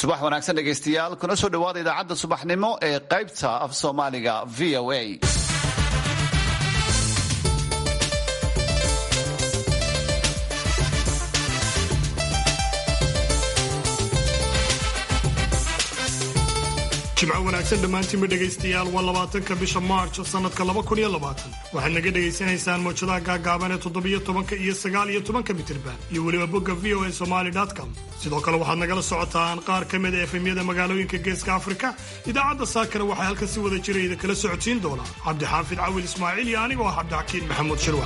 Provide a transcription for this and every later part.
subax wanaagsan dhegaystayaal kuna soo dhowaada idaacadda subaxnimo ee qaybta af soomaaliga v o a jimco wanaagsan dhammaantiinba dhegaystayaal waa labaatanka bisha maarch sannadka laba kun iyo labaatan waxaad naga dhegaysanaysaan mawjadaha gaagaaban ee toddobiyo tobanka iyo sagaal iyo tobanka mitirban iyo weliba bogga v o a somaly com sidoo kale waxaad nagala socotaan qaar ka mid a efemyada magaalooyinka geeska afrika idaacadda saakana waxaa halkan si wada jira idinkala socodsiin doonaa cabdixaafid cawil ismaaciil iyo anigoo ah cabdixakiin maxamuud shirwax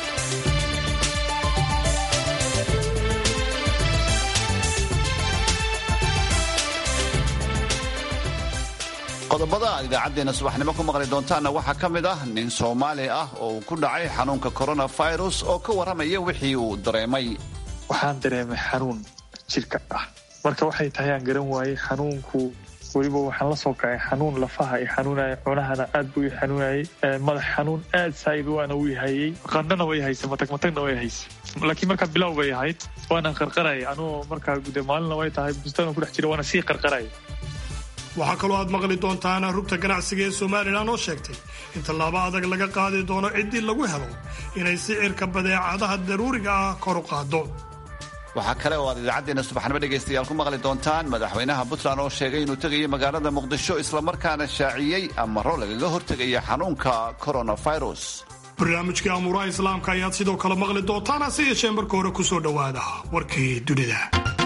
qodobada aad idaacaddeena subaxnimo ku maqli doontaanna waxaa ka mid ah nin soomaali ah oo uu ku dhacay xanuunka coronavirus oo ka warramaya wixii uu dareemay waxaan dareemay xanuun jidhka ah marka waxay tahay aan garan waayey xanuunku weliba waxaan la soo kacay xanuun lafaha i xanuunaya cunahana aad buu i xanuunayay madax xanuun aad saa'id waana uu hayay qandhana way haysa matag matagna way haysa laakiin markaa bilow bay ahayd waana qarqaraya anuu markaa gude maalinna way tahay bustaan ku dhex jira waana sii qarqaraya waxaa kaloo aad maqli doontaan rugta ganacsiga ee somalilan oo sheegtay in tallaabo adag laga qaadi doono ciddii lagu helo inay sicirka badeecadaha daruuriga ah kor u qaado waxaa kale oo aad idaacaddeena subaxnimo dhegaystayaal ku maqli doontaan madaxweynaha puntland oo sheegay inuu tegayo magaalada muqdisho islamarkaana shaaciyey amaro lagaga hortegaya xanuunka coronavirus barnaamijkii amuuraha islaamka ayaad sidoo kale maqli doontaan hase yeeshee marka hore ku soo dhowaada warkii dunida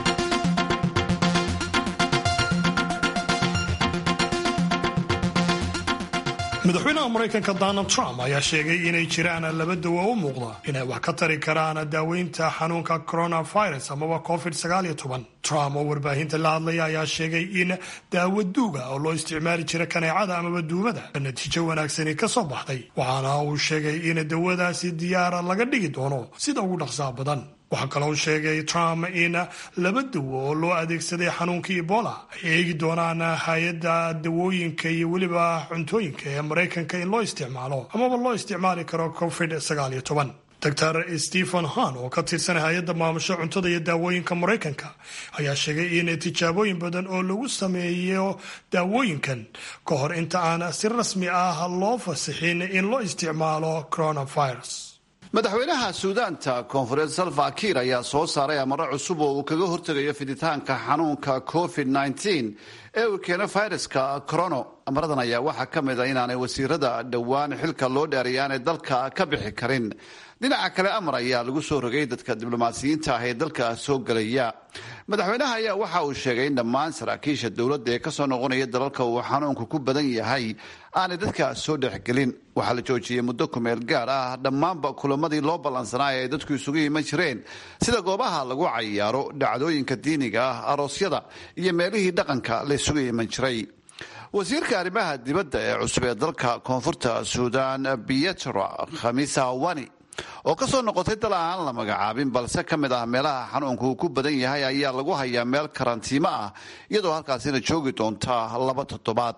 madaxweynaha maraykanka donald trump ayaa sheegay inay jiraan laba dawo u muuqda inay wax ka tari karaan daaweynta xanuunka coronavirus amaba covid trump oo warbaahinta la hadlaya ayaa sheegay in daawo duuga oo loo isticmaali jira kaneecada amaba duumada natiijo wanaagsani ka soo baxday waxaana uu sheegay in dawadaasi diyaara laga dhigi doono sida ugu dhaqsaa badan waxaa kaloo sheegay trump in laba dawo oo loo adeegsaday xanuunka ebola ay eegi doonaan hay-adda dawooyinka iyo weliba cuntooyinka ee maraykanka in loo isticmaalo amaba loo isticmaali karo covid dor stephen han oo ka tirsan hay-adda maamusho cuntada iyo daawooyinka maraykanka ayaa sheegay in tijaabooyin badan oo lagu sameeyo daawooyinkan ka hor inta aan si rasmi ah loo fasixin in loo isticmaalo coronavirus madaxweynaha suudaanta koonfureed salva kiir ayaa soo saaray amaro cusub oo uu kaga hortegayo fiditaanka xanuunka covid ee uu keeno fayraska corono amaradan ayaa waxaa ka mid a inaanay wasiirada dhowaan xilka loo dheeray aanay dalka ka bixi karin dhinaca kale amar ayaa lagu soo rogay dadka diblomaasiyiinta ah ee dalka soo gelaya madaxweynaha ayaa waxa uu sheegay in dhammaan saraakiisha dowladda ee kasoo noqonaya dalalka uu xanuunku ku badan yahay aanay dadka soo dhexgelin waxaa la joojiyey muddo kumeel gaar ah dhammaanba kulamadii loo ballansanaa ee ay dadku isugu iman jireen sida goobaha lagu cayaaro dhacdooyinka diiniga ah aroosyada iyo meelihii dhaqanka la isugu iman jiray wasiirka arrimaha dibadda ee cusub ee dalka koonfurta suudan pietro khamisa wani oo ka soo noqotay dal aan la magacaabin balse ka mid ah meelaha xanuunku uu ku badan yahay ayaa lagu hayaa meel karantiimo ah iyadoo halkaasina joogi doonta laba toddobaad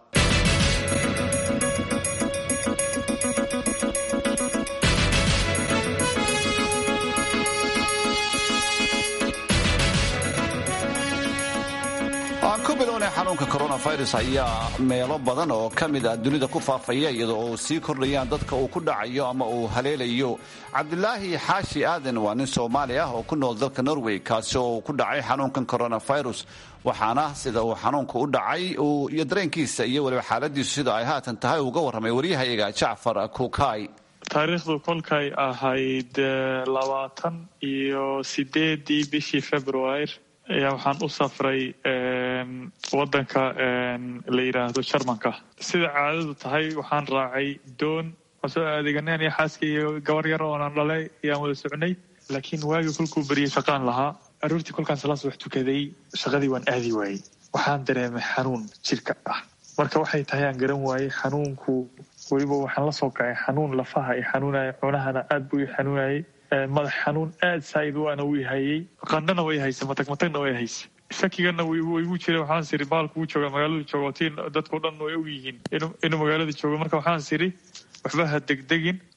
xanuunka coronavirus ayaa meelo badan oo ka mid ah dunida ku faafaya iyadoo uu sii kordhayaan dadka uu ku dhacayo ama uu haleelayo cabdilaahi xaashi aadan waa nin soomaali ah oo ku nool dalka norway kaasi oo uu ku dhacay xanuunkan coronavirus waxaana sida uu xanuunka u dhacay iyo dareenkiisa iyo weliba xaaladiisu sida ay haatan tahay uga warramay waryahayaga jacfar kuukay taariikhdu kolkay ahayd labaatan iyo sideedii bishii februar ayaa waxaan u safray wadanka la yidhaahdo jarmanka sida caadadu tahay waxaan raacay doon waan soo adeeganeen iyo xaaska iyo gabar yar oonan dhalay ayaan wada socnay laakiin waagii kolkuu beriyey shaqaan lahaa aroortii kolkaan salaas wax tukaday shaqadii waan aadi waayey waxaan dareemay xanuun jidhka ah marka waxay tahay aan garan waayey xanuunku weliba waxaan la soo kacay xanuun lafaha i xanuunaya cunahana aad buu i xanuunayay madax xanuun aad saa'id waana uu hayay qandhana way haysa matag matagna way haysa shakigana igu jira waxaan siri baalku uu jooga magaaladu joogo tiin dadkao dhan way og yihiin inuu magaalada joogo marka waxaan siri waxba ha degdegin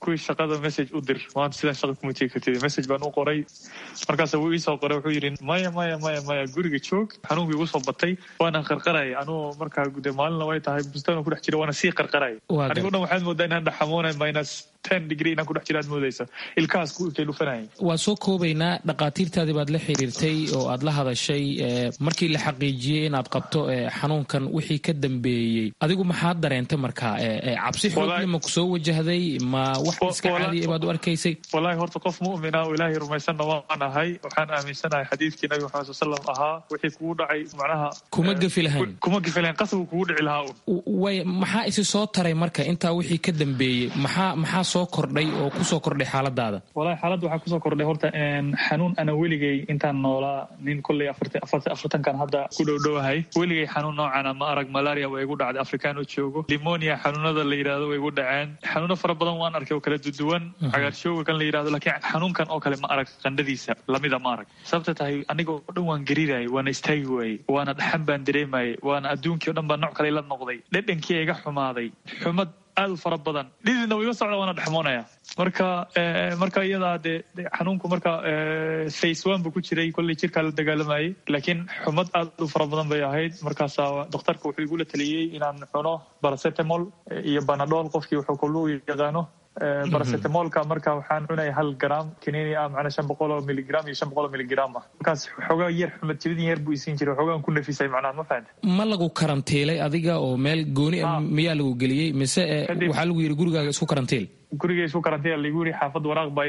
kuwii shaqada message u dir maanta sidaan shaqa kuma tegi kartid message baan u qoray markaas wuu iisoo qoray wuxuu yidhi maya maya maya maya guriga joog xanuunkii igu soo batay waana qarqaraya anuu markaa gude maalinna way tahay bustaan ku dhex jira waana sii qarqaraya anigo dhan waxaad moodaa inaan dhaxamoonay minus ten degree inaan ku dhex jira aad moodaysa ilkahaas ku ikay dhufanayay waa soo koobaynaa dhakhaatiirtaadii baad la xiriirtay oo aad la hadashay markii la xaqiijiyey inaad qabto xanuunkan wixii ka dambeeyey adigu maxaad dareentay markaa cabsi xoogle ma ku soo wajahday ma wax iska caadiya baad u arkaysay wallaahi horta qof mu'mina oo ilaahay rumaysanna waan ahay waxaan aaminsanahay xadiidkii nabi maxamed sal sallam ahaa wixii kugu dhacay macnaha kuma gefi lahayn kuma gefi lahayn qasabuu kugu dhici lahaa un way maxaa isi soo taray marka intaa wixii ka dambeeyey maxaa maxaa soo kordhay oo kusoo kordhay xaaladaada walahi xaaladda waxaa kusoo kordhay horta xanuun ana weligay intaan noolaa nin kolley afartankan hadda ku dhowdhowahay weligay xanuun noocana ma arag malaria waa igu dhacday afrikaan oo joogo limonia xanuunada la yidhahdo way igu dhaceen xanuuno fara badan waan arkay oo kala duduwan cagaarshooga kan la yidhahdo laakiin xanuunkan oo kale ma arag qandhadiisa lamida ma arag sababta tahay aniga oo dhan waan gariirayay waana istaagi waayey waana dhaxan baan dareemayay waana adduunkii o dhan baa nooc kale la noqday dhedhankii iga xumaaday xumad aad u fara badan dhididna wiiga socda waana dhexmoonaya marka marka iyadaa dee xanuunku marka face one buu ku jiray kolley jirkaa la dagaalamayay laakiin xumad aad u fara badan bay ahayd markaasaa dhakhtarka wuxuu igula taliyey inaan cuno baracetamol iyo banadol qofkii wuxuu kallu yaqaano baracetamolka marka waxaan cunaya hal gram kaniini ah macnaa shan boqol oo miligram iyo shan boqol oo miligram ah markaas xoogaa yar xumad jibidin yar buu isiin jiray xoogaan ku nafisay macnaha ma fahanta ma lagu karantiilay adiga oo meel gooni ah miyaa lagu geliyey mise waxaa lagu yidhi gurigaaga isku karantiil guriga isku karantiil lagu yidhi xaafad waraaq baa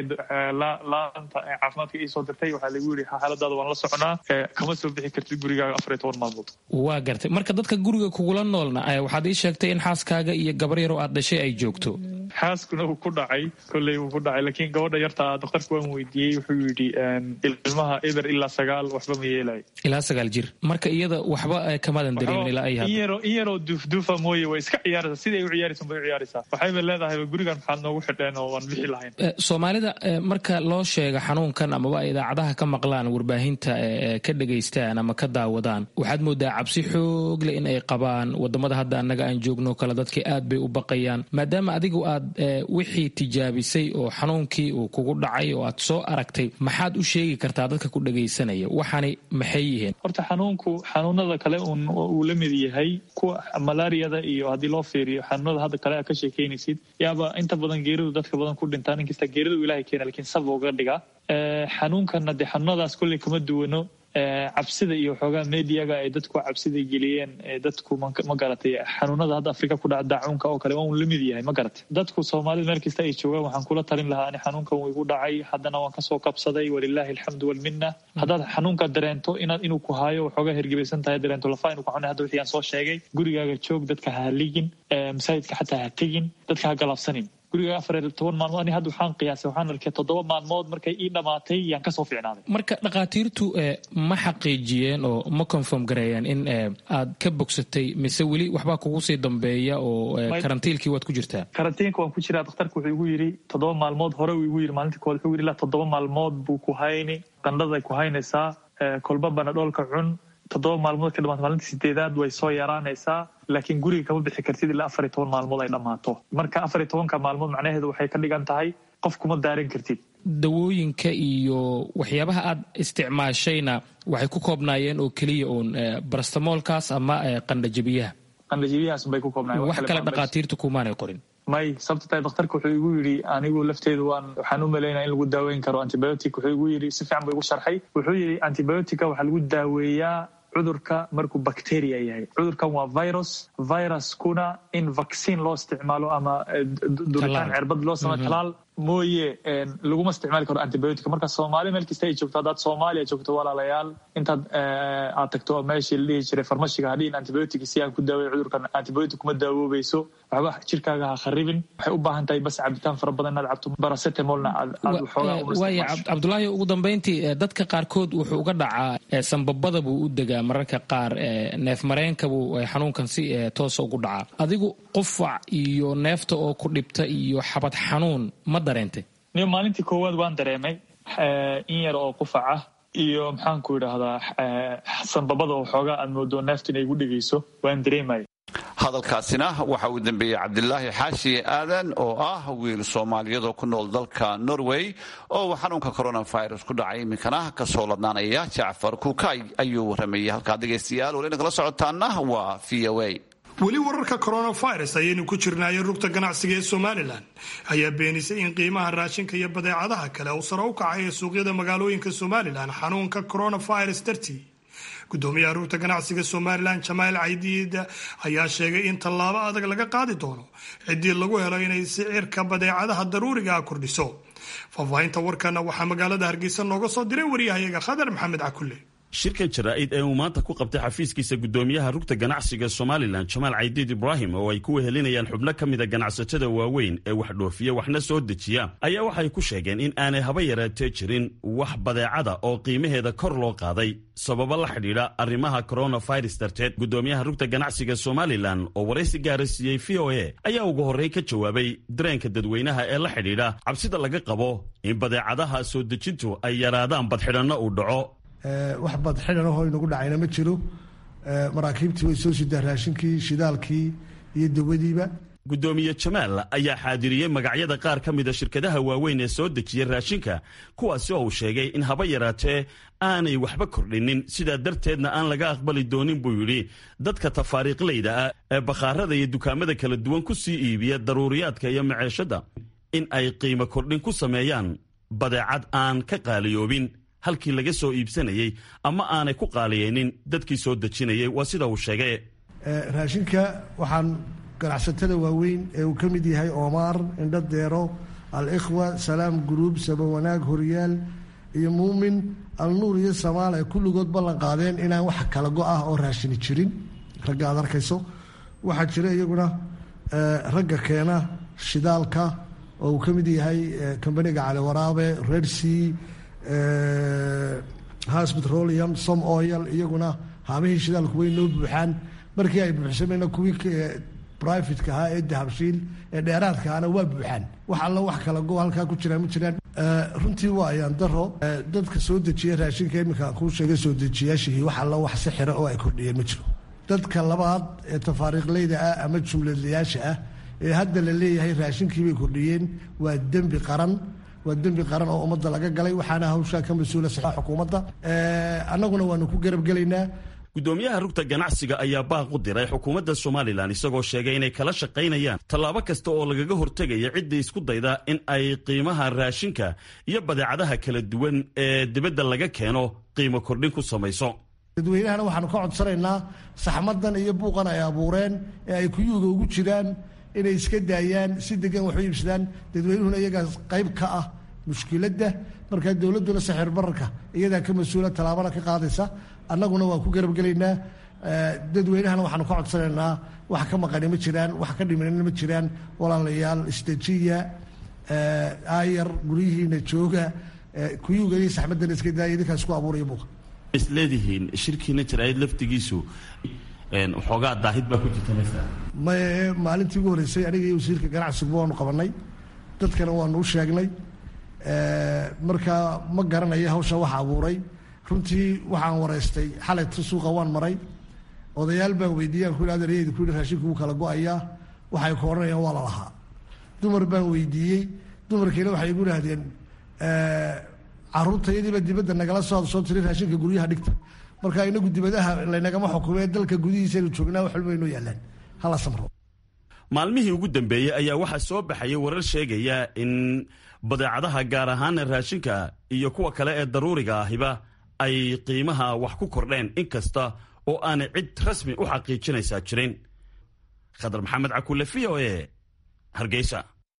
laanta caafimaadka ii soo dirtay waxaa lagu yidhi xaaladaada waan la soconaa kama soo bixi kartid gurigaaga afar iyo toban maalmood waa gartay marka dadka guriga kugula noolna waxaad ii sheegtay in xaaskaaga iyo gabar yaroo aad dhashay ay joogto xaaskuna uu ku dhacay kolley uu ku dhacay laakiin gabadha yarta dhakhtarka waan weydiiyey wuxuu yidhi ilmaha eber ilaa sagaal waxba ma yeelay ilaa sagaal jir marka iyada waxba kamadan dareemin ilaa ay hadda in yaroo duufduufa mooye way iska ciyaaraysaa siday u ciyaaraysan bay u ciyaaraysaa waxayba leedahay gurigan maxaad noogu xidheen oo waan bixi lahayn soomaalida marka loo sheega xanuunkan amaba ay idaacadaha ka maqlaan warbaahinta ka dhegaystaan ama ka daawadaan waxaad moodaa cabsi xoogle in ay qabaan wadamada hadda annaga aan joogno kale dadkii aad bay u baqayaan maadaama adigu aad wixii tijaabisay oo xanuunkii uu kugu dhacay oo aad soo aragtay maxaad u sheegi kartaa dadka ku dhegaysanaya waxaani maxay yihiin horta xanuunku xanuunada kale uu la mid yahay kuwa malaariyada iyo haddii loo fiiriyo xanuunada hadda kale aad ka sheekeynaysid yaaba inta badan geeridu dadka badan ku dhintaa nin kasta geeridu ilahay keena lakiin sab uga dhigaa xanuunkana dee xanuunadaas kolley kama duwano cabsida iyo xoogaa mediaga ay dadku cabsida geliyeen dadku ma garatay xanuunada hadda afrika ku dhaca daacuunka oo kale waa un la mid yahay ma garatay dadku soomaalida meel kasta ay joogaan waxaan kula talin lahaa ani xanuunkan wuu igu dhacay haddana waan kasoo kabsaday walilaahi alxamdu walmina haddaad xanuunka dareento inaad inuu ku haayo waxoogaa hergebaysan tahay dareento lafa inuu ku xunay hadda wixii aan soo sheegay gurigaaga joog dadka ha haligin masaajidka xataa ha tegin dadka ha galaabsanin guriga afar iyo toban maalmood ani hadda waxaan qiyaasay waxaan arkay toddoba maalmood markay ii dhammaatay yaan kasoo fiicnaaday marka dhakhaatiirtu ma xaqiijiyeen oo ma confirm gareeyeen in aad ka bogsatay mise weli waxbaa kugu sii dambeeya oo karantiilkii waad ku jirtaa karantiinka waan ku jiraa dhakhtarka wuxuu igu yidhi toddoba maalmood hore uu igu yidhi maalintii kood wuxuu yidhi ilaa toddoba maalmood buu ku hayni qandhaday ku haynaysaa kolba banadhoolka cun toddoba maalmood ka dhamaata maalintii sideedaad way soo yaraanaysaa laakiin guriga kama bixi kartid ilaa afar iyo toban maalmood ay dhammaato marka afar iyo tobanka maalmood macnaheedu waxay ka dhigan tahay qof kuma daaran kartid dawooyinka iyo waxyaabaha aad isticmaashayna waxay ku koobnaayeen oo keliya uun barastamoolkaas ama qandhajabiyaha qandhajabiyahaas bay ku koobnaayeen wax kale dhakhaatiirtu kumaanay qorin may sababta tahay dhakhtarka wuxuu igu yidhi anigu lafteedu waan waxaan u malaynaya in lagu daaweyn karo antibiotic wuxuu igu yidhi si fiican buu igu sharxay wuxuu yidhi antibiotica waxaa lagu daaweeyaa cudurka markuu bacteria yahay cudurkan waa virus viruskuna in vaccine loo isticmaalo ama duritaan cirbad loo samay talaal mooye laguma isticmaali karo antibiotic marka soomaali meel kasta ay joogto haddaad soomaaliya joogto walaalayaal intaad aad tagto meeshii la dhihi jiray farmashiga hadhiin antibiotic si aan ku daaway cudurkan antibiotic kuma daawoobayso waxba jirkaaga ha kharibin waxay u baahan tahay bas cabitaan fara badan inaad cabto baracetamolna waaya cabdulaahi ugu dambayntii dadka qaarkood wuxuu uga dhacaa sambabada buu u degaa mararka qaar neef mareenka buu xanuunkan si toosa ugu dhacaa adigu qufac iyo neefta oo ku dhibta iyo xabad xanuun ma dareentay niyo maalintii koowaad waan dareemay in yar oo qufac ah iyo maxaanku idhaahdaa sanbabada oo xoogaa aad moodo neefta inay igu dhegayso waan dareemaya hadalkaasina waxa uu dambeeyey cabdilaahi xaashi aadan oo ah wiil soomaaliyeed oo ku nool dalka norway oo uu xanuunka coronavirus ku dhacay iminkana kasoo ladnaanaya jacfar kuukay ayuu waramayay halkaa dhegaystayaal weli nagala socotaana waa v o a weli wararka coronavirus ayaynu ku jirnaayay rugta ganacsiga ee somalilan ayaa beenisay in qiimaha raashinka iyo badeecadaha kale uu sare u kacay ee suuqyada magaalooyinka somalilan xanuunka coronavirus dartii gudoomiyaha rugta ganacsiga somalilan jamaal caydiid ayaa sheegay in tallaabo adag laga qaadi doono ciddii lagu helo inay sicirka badeecadaha daruuriga ah kordhiso faahfaahinta warkana waxaa magaalada hargeysa nooga soo diray waryahayaga khadar maxamed cakulle shirkan jaraa'id ee uu maanta ku qabtay xafiiskiisa gudoomiyaha rugta ganacsiga somalilan jamaal caydiid ibraahim oo ay ku wehelinayaan xubno ka mida ganacsatada waaweyn ee wax dhoofiya waxna soo dejiya ayaa waxay ku sheegeen in aanay haba yaraatee jirin wax badeecada oo qiimaheeda kor loo qaaday sababo la xidhiidha arrimaha coronavirus darteed gudoomiyaha rugta ganacsiga somalilan oo waraysi gaara siiyey v o a ayaa ugu horreyn ka jawaabay dareenka dadweynaha ee la xidhiidha cabsida laga qabo in badeecadaha soo dejintu ay yaraadaan badxidhanno uu dhaco wax badxidhan ahoo inagu dhacayna ma jiro maraakiibtii way soo sidaa raashinkii shidaalkii iyo dawadiiba gudoomiye jamaal ayaa xaadiriyey magacyada qaar ka mida shirkadaha waaweyn ee soo dejiya raashinka kuwaasi oo uu sheegay in haba yaraatee aanay waxba kordhinin sidaa darteedna aan laga aqbali doonin buu yidhi dadka tafaariiqleyda ah ee bakhaarada iyo dukaamada kala duwan ku sii iibiya daruuriyaadka iyo maceeshadda in ay qiimo kordhin ku sameeyaan badeecad aan ka qaaliyoobin halkii laga soo iibsanayey ama aanay ku qaaliyeynin dadkii soo dejinayay waa sida uu sheegay raashinka waxaan ganacsatada waaweyn ee uu ka mid yahay oomaar indho deero al-ikhwa salaam guruub sabawanaag horyaal iyo muumin alnuur iyo samaal ay kulligood ballan qaadeen inaan wax kala go ah oo raashini jirin ragga aad arkayso waxaa jira iyaguna ragga keena shidaalka oo uu ka mid yahay kambaniga cali waraabe redsea has petroleum som oil iyaguna haamihii shidaalku way noo buuxaan markii ay buuxsamayna kuwii brivatka ahaa ee dahabshiil ee dheeraadka ahna waa buuxaan wax alla wax kala go halkaa ku jiraan ma jiraan runtii waa ayaan daro dadka soo dejiya raashinka iminka kuu sheegay soo dejiyaashihii wax alla wax si xira oo ay kordhiyeen ma jiro dadka labaad ee tafaariiqleyda ah ama jumladlayaasha ah ee hadda la leeyahay raashinkii bay kordhiyeen waa dembi qaran waa dembi qaran oo ummadda laga galay waxaana hawshaa ka mas-uula saxa xukuumadda annaguna waanu ku garabgelaynaa gudoomiyaha rugta ganacsiga ayaa baaq u diray xukuumadda somalilan isagoo sheegay inay kala shaqaynayaan tallaabo kasta oo lagaga hortegaya ciddii isku dayda in ay qiimaha raashinka iyo badeecadaha kala duwan ee dibadda laga keeno qiimo kordhin ku samayso dadweynahana waxaanu ka codsanaynaa saxmadan iyo buuqan ay abuureen ee ay kuyuuga ugu jiraan inay iska daayaan si degan wax u iibsadaan dadweynuhuna iyagaas qayb ka ah mushkiladda markaa dowladduna saxir bararka iyadaa ka mas-uula tallaabana ka qaadaysa annaguna waan ku garabgelaynaa dadweynahana waxaanu ka codsanaynaa wax ka maqani ma jiraan wax ka dhimanina ma jiraan walaalayaal isdejiya aayar guryihiina jooga kuyuuga iyo saxmadana iska daaya idinkaa isku abuuraya buuqa isleedihiin shirkiina jaraa'id laftigiisu waxoogaa daahid baa ku jirta maye maalintii ugu horreysay aniga iyo wasiirka ganacsigu waanu qabanay dadkana waanu u sheegnay markaa ma garanayo hawsha waxa abuuray runtii waxaan wareystay xalayta suuqa waan maray odayaal baan weydiiyey aan ku yidhi adeerayeyda ku yidhi raashinku wuu kala go-ayaa waxay ku odhanayaan waa la lahaa dumar baan weydiiyey dumarkiina waxay igu idhaahdeen carruurtayadiiba dibadda nagala soo soo tiri raashinka guryaha dhigta marka inagu dibadaha laynagama xukumee dalka gudihiisaynu joognaa wax walba inoo yaalaan hala samro maalmihii ugu dambeeyey ayaa waxaa soo baxayay warar sheegaya in badeecadaha gaar ahaana raashinka iyo kuwa kale ee daruuriga ahiba ay qiimaha wax ku kordheen inkasta oo aanay cid rasmi u xaqiijinaysaa jirin khadar maxamed cakulle v o e hargeysa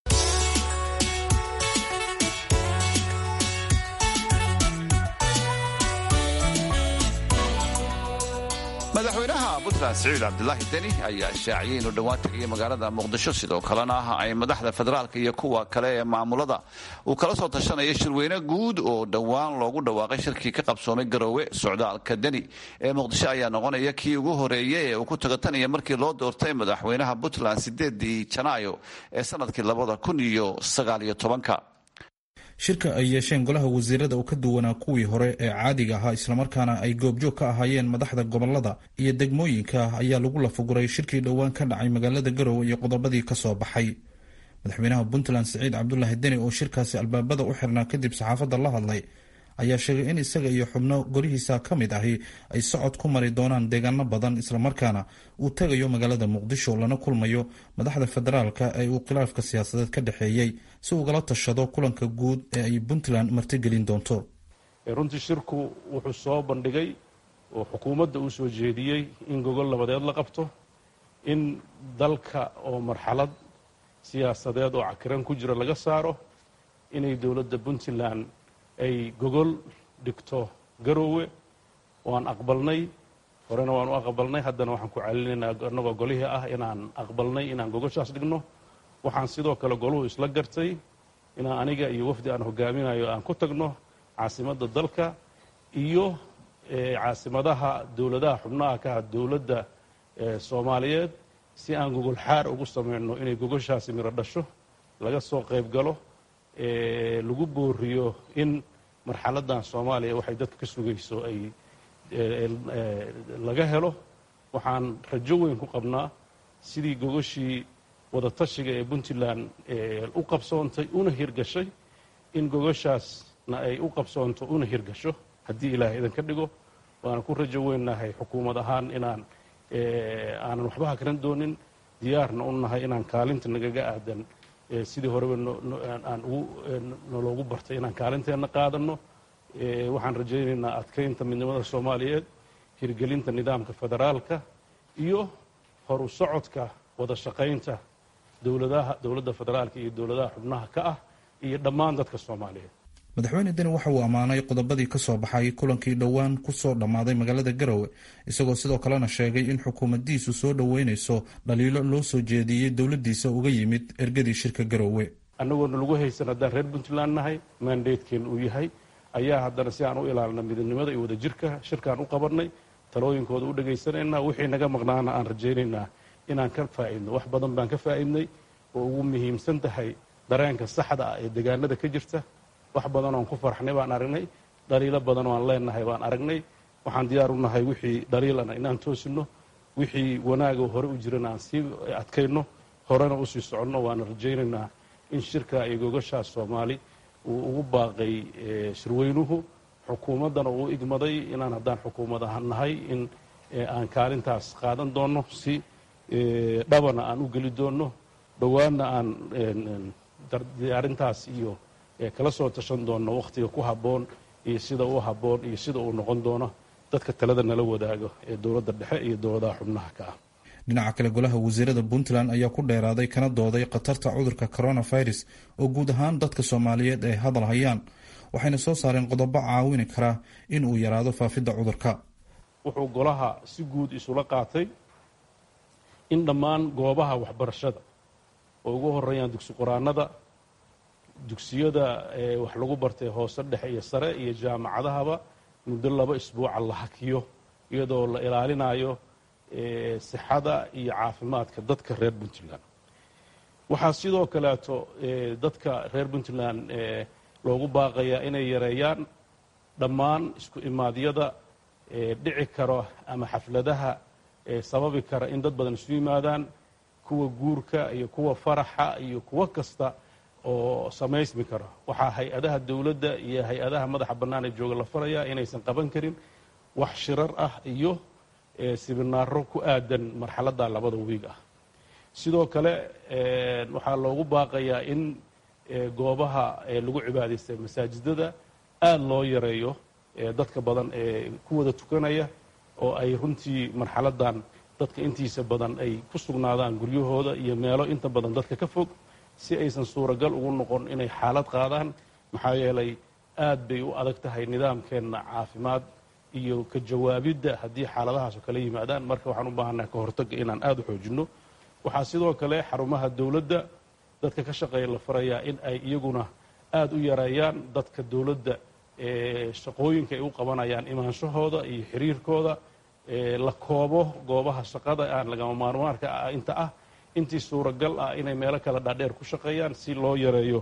madaxweynaha puntland siciid cabdilaahi deni ayaa shaaciyay inuu dhowaan tegaya magaalada muqdisho sidoo kalena ay madaxda federaalka iyo kuwa kale ee maamulada uu kala soo tashanaya shirweyne guud oo dhowaan loogu dhawaaqay shirkii ka qabsoomay garoowe socdaalka deni ee muqdisho ayaa noqonaya kii ugu horeeyay ee uu ku tagatanaya markii loo doortay madaxweynaha puntland sideedii janaayo ee sanadkii labada kun iyo sagaaliyo tobanka shirka ay yeesheen golaha wasiirada oo ka duwanaa kuwii hore ee caadiga ahaa islamarkaana ay goobjoog ka ahaayeen madaxda gobolada iyo degmooyinka ayaa lagu lafaguray shirkii dhowaan ka dhacay magaalada garowe iyo qodobadii ka soo baxay madaxweynaha puntland siciid cabdulaahi deni oo shirkaasi albaabada u xirnaa kadib saxaafadda la hadlay ayaa sheegay in isaga iyo xubno golihiisa ka mid ahi ay socod ku mari doonaan deegaano badan islamarkaana uu tegayo magaalada muqdisho lana kulmayo madaxda federaalka ee uu khilaafka siyaasadeed ka dhexeeyey si ugala tashado kulanka guud ee ay puntland martigelin doonto runtii shirku wuxuu soo bandhigay oo xukuumadda uu soo jeediyey in gogol labadeed la qabto in dalka oo marxalad siyaasadeed oo cakiran ku jira laga saaro inay dowladda puntland ay gogol dhigto garoowe waan aqbalnay horena waan u aqbalnay haddana waxaan ku celinaynaa annagoo golihii ah inaan aqbalnay inaan gogoshaas dhigno waxaan sidoo kale goluhu isla gartay inaan aniga iyo wafdi aan hogaaminayo aan ku tagno caasimadda dalka iyo caasimadaha dowladaha xubnaha ka ah dowladda soomaaliyeed si aan gogol xaar ugu samayno inay gogoshaasi miro dhasho laga soo qayb galo lagu booriyo in marxaladdan soomaaliya waxay dadka ka sugayso ay laga helo waxaan rajo weyn ku qabnaa sidii gogoshii wadatashiga ee puntland u qabsoontay una hirgashay in gogoshaasna ay u qabsoonto una hirgasho haddii ilaahay idinka dhigo waana ku rajo weynnahay xukuumad ahaan inaan aanan waxba hakran doonin diyaarna u nahay inaan kaalinta nagaga aadan sidii horeba aan noloogu bartay inaan kaalinteenna qaadanno waxaan rajaynaynaa adkaynta midnimada soomaaliyeed hirgelinta nidaamka federaalka iyo horu socodka wada shaqaynta dowladaha dowladda federaalka iyo dowladaha xubnaha ka ah iyo dhammaan dadka soomaaliyeed madaxweyne deni waxa uu ammaanay qodobadii ka soo baxay kulankii dhowaan ku soo dhammaaday magaalada garowe isagoo sidoo kalena sheegay in xukuumaddiisu soo dhoweynayso dhaliilo loo soo jeediyey dowladdiisa uga yimid ergadii shirka garowe annagoona lagu haysan haddaan reer puntland nahay maandeedkeen uu yahay ayaa haddana si aan u ilaalina midnimada iyo wadajirka shirkaan u qabannay talooyinkooda u dhegaysanaynaa wixii naga maqnaana aan rajaynaynaa inaan ka faa'idno wax badan baan ka faa'idnay oo ugu muhiimsan tahay dareenka saxda ah ee degaanada ka jirta wax badan oon ku farxnay baan aragnay dhaliilo badan oo aan leenahay baan aragnay waxaan diyaar u nahay wixii dhaliilana inaan toosinno wixii wanaaga hore u jirana aan sii adkayno horena usii soconno waana rajaynaynaa in shirka iyo gogashaas soomaali uu ugu baaqay shirweynuhu xukuumaddana uu igmaday inaan haddaan xukuumad ahaan nahay in aan kaalintaas qaadan doonno si dhabana aan u geli doonno dhowaanna aan diyaarintaas iyo kala soo tashan doonno wakhtiga ku habboon iyo sida u habboon iyo sida uu noqon doono dadka talada nala wadaago ee dowladda dhexe iyo dowladaha xubnaha ka ah dhinaca kale golaha wasiirada puntland ayaa ku dheeraaday kana dooday khatarta cudurka coronavirus oo guud ahaan dadka soomaaliyeed ay hadal hayaan waxayna soo saareen qodobo caawini kara in uu yaraado faafidda cudurka wuxuu golaha si guud isula qaatay in dhammaan goobaha waxbarashada oo ugu horeeyaan dugsi quraanada dugsiyada wax lagu bartay hoose dhexe iyo sare iyo jaamacadahaba muddo laba isbuuca la hakiyo iyadoo la ilaalinayo sixada iyo caafimaadka dadka reer puntland waxaa sidoo kaleeto dadka reer puntland loogu baaqayaa inay yareeyaan dhammaan isku imaadyada dhici karo ama xafladaha sababi kara in dad badan isu yimaadaan kuwa guurka iyo kuwa faraxa iyo kuwo kasta oo samaysmi karo waxaa hay-adaha dowladda iyo hay-adaha madaxa bannaan ee jooga la farayaa inaysan qaban karin wax shirar ah iyo sibinaaro ku aadan marxaladda labada wiig ah sidoo kale waxaa loogu baaqayaa in goobaha lagu cibaadaystay masaajidada aada loo yareeyo dadka badan ee ku wada tukanaya oo ay runtii marxaladdan dadka intiisa badan ay ku sugnaadaan guryahooda iyo meelo inta badan dadka ka fog si aysan suuragal ugu noqon inay xaalad qaadaan maxaa yeelay aad bay u adag tahay nidaamkeenna caafimaad iyo ka jawaabidda haddii xaaladahaas oo kala yimaadaan marka waxaan u baahannahay ka hortagga inaan aada u xoojinno waxaa sidoo kale xarumaha dowladda dadka ka shaqeeya la farayaa in ay iyaguna aada u yareeyaan dadka dowladda shaqooyinka ay u qabanayaan imaanshahooda iyo xiriirkooda la koobo goobaha shaqada aan lagama maarmaarka inta ah intii suuragal ah inay meelo kale dhaadheer ku shaqeeyaan si loo yareeyo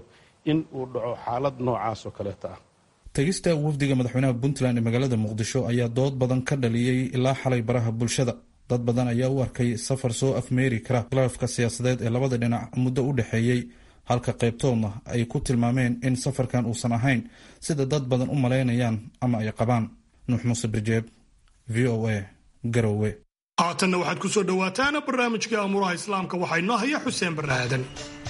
in uu dhaco xaalad noocaas oo kaleeta ah tegista wafdiga madaxweynaha puntland ee magaalada muqdisho ayaa dood badan ka dhaliyey ilaa xalay baraha bulshada dad badan ayaa u arkay safar soo afmeeri kara khilaafka siyaasadeed ee labada dhinac muddo u dhexeeyey halka qaybtoodna ay ku tilmaameen in safarkan uusan ahayn sida dad badan u malaynayaan ama ay qabaan nuux muuse birjeeb v o a garowe haatanna waxaad ku soo dhowaataan barnaamijkii amuuraha islaamka waxaa inoo haya xuseen barre aadan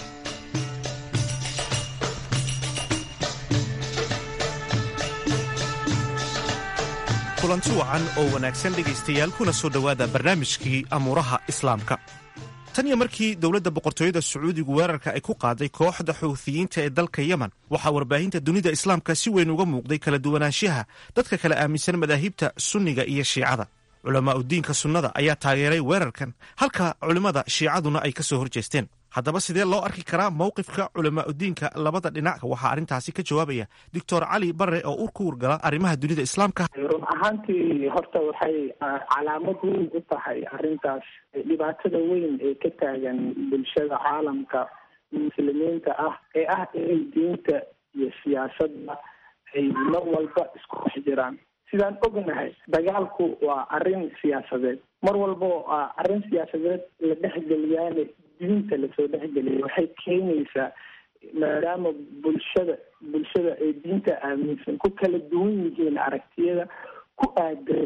kulanti wacan oo wanaagsan dhegaystayaal kuna soo dhowaada barnaamijkii amuuraha islaamka tan iyo markii dowladda boqortooyada sacuudigu weerarka ay ku qaaday kooxda xuuthiyiinta ee dalka yemen waxaa warbaahinta dunida islaamka si weyn uga muuqday kala duwanaanshaha dadka kala aaminsan madaahibta sunniga iyo shiicada culamaa udiinka sunnada ayaa taageeray weerarkan halka culimmada shiicaduna ay ka soo horjeesteen haddaba sidee loo arki karaa mowqifka culamaa udiinka labada dhinac waxaa arrintaasi ka jawaabaya doctor cali barre oo ur ku wargala arrimaha dunida islaamka run ahaantii horta waxay calaamad weyn u tahay arrintaas dhibaatada weyn ee ka taagan bulshada caalamka muslimiinta ah ee ah inay diinta iyo siyaasadda ay mar walba isku dhex jiraan sidaan ognahay dagaalku waa arrin siyaasadeed mar walba arrin siyaasadeed la dhexgeliyaane diinta lasoo dhexgeliya waxay keenaysaa maadaama bulshada bulshada ay diinta aaminsan ku kala duwan yihiin aragtiyada ku aadan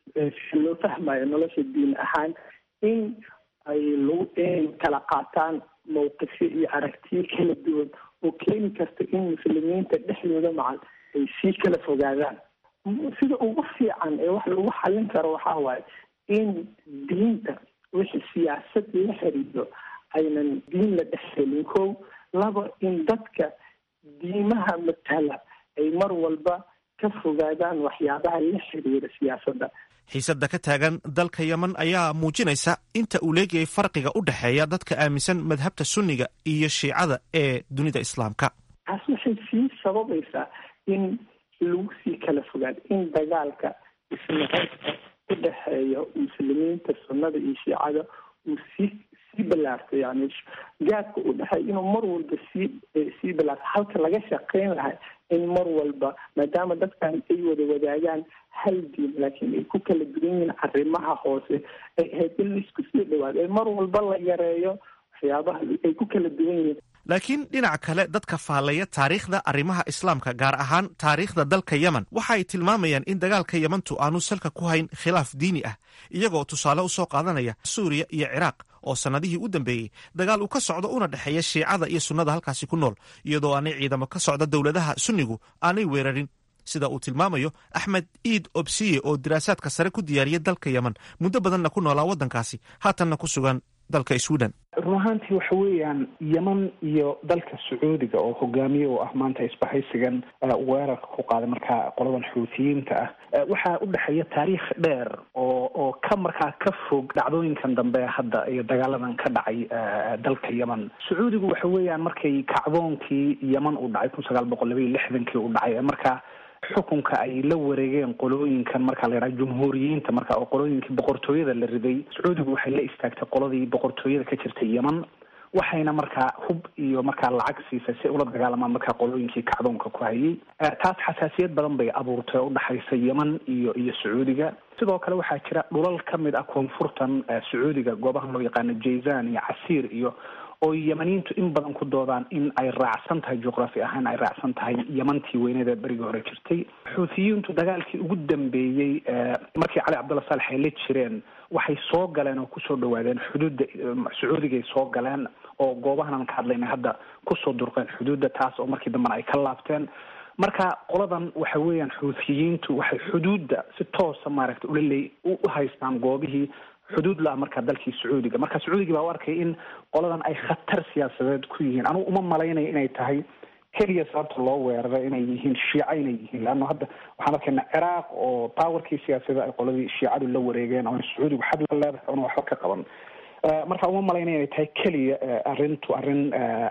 si loo fahmayo nolosha diin ahaan in ay lagu inay kala qaataan mawqifyo iyo aragtiyo kala duwan oo keeni karta in muslimiinta dhexdooda macal ay sii kala fogaadaan sida ugu fiican ee wax lagu xallin karo waxaa waaye in diinta wixii siyaasad la xiriiro aynan diin la dhexgelin kow laba in dadka diimaha matala ay mar walba ka fogaadaan waxyaabaha la xiriira siyaasadda xiisadda ka taagan dalka yemen ayaa muujinaysa inta uu leegayay farqiga u dhexeeya dadka aaminsan madhabta sunniga iyo shiicada ee dunida islaamka taas waxay sii sababaysaa in lagu sii kala fogaado in dagaalka isnacabka u dhexeeya muslimiinta sunnada iyo shiicada uu sii sii ballaarto yani gaadka u dhexeeya inuu mar walba sii sii ballaarto halka laga shaqeyn lahay in mar walba maadaama dadkan ay wada wadaagaan hal diin laakiin ay ku kala duwan yihiin arrimaha hoose ay ahayd in laisku sii dhawaado ee mar walba la yareeyo waxyaabaha ay ku kala duwan yihiin laakiin dhinaca kale dadka faallaya taariikhda arrimaha islaamka gaar ahaan taariikhda dalka yemen waxa ay tilmaamayaan in dagaalka yemantu aanu salka ku hayn khilaaf diini ah iyagoo tusaale u soo qaadanaya suuriya iyo ciraaq oo sannadihii u dambeeyey dagaal uu ka socdo una dhexeeya shiicada iyo sunnada halkaasi ku nool iyadoo aanay ciidamo ka socda dowladaha sunnigu aanay weerarin sida uu tilmaamayo axmed iid obsiye oo diraasaadka sare ku diyaariya dalka yemen muddo badanna ku noolaa waddankaasi haatanna ku sugan dalka sweden run ahaantii waxa weeyaan yeman iyo dalka sacuudiga oo hogaamiye u ah maanta isbahaysigan weerarka ku qaaday markaa qoladan xuutiyiinta ah waxaa u dhexeeya taariikh dheer oo oo ka markaa ka fog dhacdooyinkan dambe hadda iyo dagaaladan ka dhacay dalka yemen sacuudigu waxa weeyaan markay kacdoonkii yeman uu dhacay kun sagaal boqol laba iyo lixdankii uu dhacay markaa xukunka ay la wareegeen qolooyinkan marka la yidhaha jumhuuriyiinta marka oo qolooyinkii boqortooyada la riday sacuudigu waxay la istaagtay qoladii boqortooyada ka jirtay yemen waxayna markaa hub iyo markaa lacag siisay si ula dagaalamaan markaa qolooyinkii kacdoonka ku hayay taas xasaasiyad badan bay abuurtay oo udhexaysa yemen iyo iyo sacuudiga sidoo kale waxaa jira dhulal ka mid ah koonfurtan sacuudiga goobahan loo yaqaano jayzan iyo casiir iyo oo yemaniyiintu in badan ku doodaan in ay raacsan tahay juqraafi ahaan ay raacsan tahay yemantii weyneeda berigii hore jirtay xuutiyiintu dagaalkii ugu dambeeyey markii cali cabdulla saalex ay la jireen waxay soo galeen oo kusoo dhawaadeen xuduudda sacuudigay soo galeen oo goobahanan ka hadlayna hadda kusoo durqeen xuduudda taas oo markii dambena ay ka laabteen marka qoladan waxa weeyaan xuutiyiintu waxay xuduudda si toosa maaragta ulaleey u haystaan goobihii xuduud la-ah markaa dalkii sacuudiga marka sacuudigii baa u arkay in qoladan ay khatar siyaasadeed ku yihiin anugu uma malaynayo inay tahay keliya sababta loo weeraray inay yihiin shiica inay yihiin leanno hadda waxaan arkaynaa ciraaq oo powerkii siyaasada ay qoladii shiicadu la wareegeen oo sacuudigu xad la leedahay oona waxba ka qaban marka uma malaynaya inay tahay keliya arrintu arrin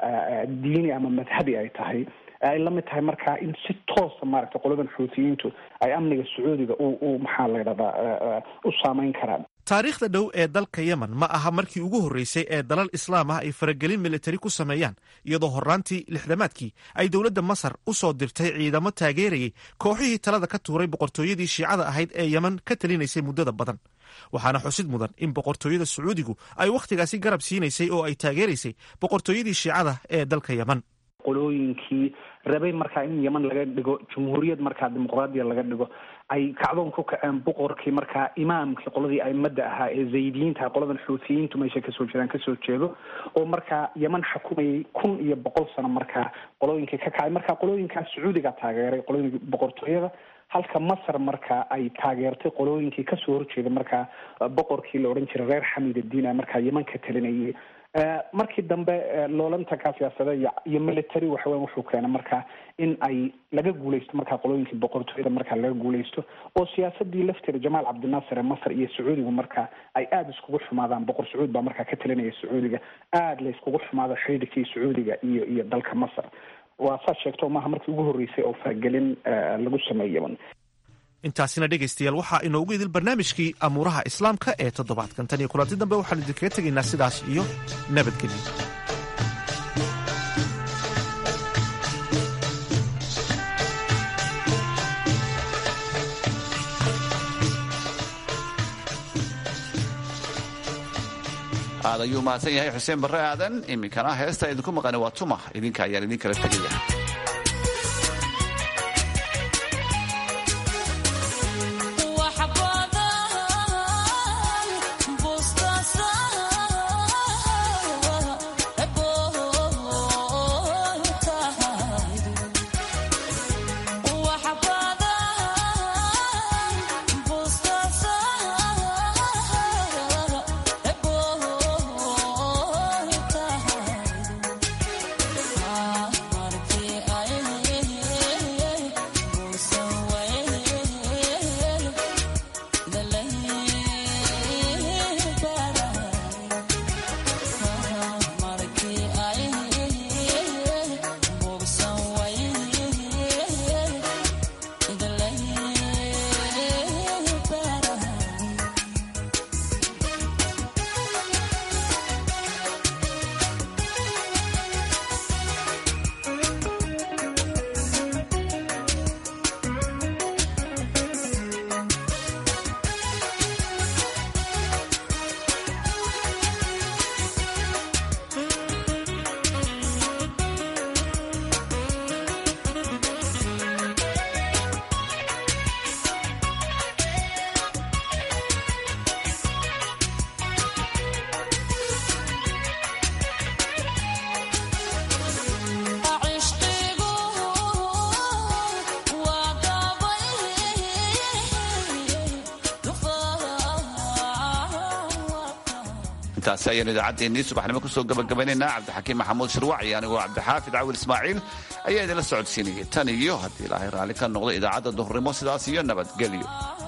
diini ama madhabi ay tahay ay la mid tahay markaa in si toosa maaragtay qoladan xuutiyiintu ay amniga sacuudiga u u maxaa la ydhahdaa u saameyn karaan taariikhda dhow ee dalka yemen ma aha markii ugu horreysay ee dalal islaam ah ay faragelin militari ku sameeyaan iyadoo horraantii lixdamaadkii ay dowladda masar u soo dirtay ciidamo taageerayay kooxihii talada ka tuuray boqortooyadii shiicada ahayd ee yemen ka talinaysay muddada badan waxaana xusid mudan in boqortooyada sacuudigu ay wakhtigaasi garab siinaysay oo ay taageeraysay boqortooyadii shiicada ee dalka yemen qolooyinkii rabay markaa in yeman laga dhigo jumhuuriyad markaa dimuqraadiya laga dhigo ay kacdoon ku kaceen boqorkii markaa imaamkii qoladii aimada ahaa ee zaydiyiinta qoladan xuutiyiintu meesha kasoo jiraan kasoo jeedo oo markaa yeman xukumayay kun iyo boqol sano markaa qolooyinkii ka kacay markaa qolooyinkaa sacuudiga taageeray qolooyinka boqortooyada halka masar markaa ay taageertay qolooyinkii kasoo horjeeda markaa boqorkii la odhan jiray reer xamid addiin a markaa yeman ka talinayay markii dambe loolantankaa siyaasada iyo military waxaweya wuxuu keenay markaa in ay laga guuleysto markaa qolooyinkii boqortooyada markaa laga guuleysto oo siyaasadii lafteeda jamaal cabdinaasir ee masar iyo sacuudigu markaa ay aada iskugu xumaadaan boqor sacuud baa markaa ka talinaya sacuudiga aada la iskugu xumaado xidhiidkii sacuudiga iyo iyo dalka masar waa saad sheegto maaha markii ugu horreysay oo faragelin lagu sameeyo yeman intaasina dhegaystayaal waxaa inoogu idil barnaamijkii amuuraha islaamka ee toddobaadkan tan iyo kulanti dambe waxaan idinkaga tegaynaa sidaas iyo nabadgelyo aad ayuu mahadsan yahay xuseen barre aadan iminkana heesta idinku maqani waa tuma idinka ayaan idin kala tegaya intaasi ayaanu idaacaddeenii subaxnimo kusoo gabagabaynaynaa cabdixakiim maxamuud shirwac iyo anigoo cabdixaafid cawil ismaaciil ayaa idinla socodsiinayay tan iyo haddii ilaahay raalli ka noqdo idaacadda duhurnimo sidaas iyo nabadgelyo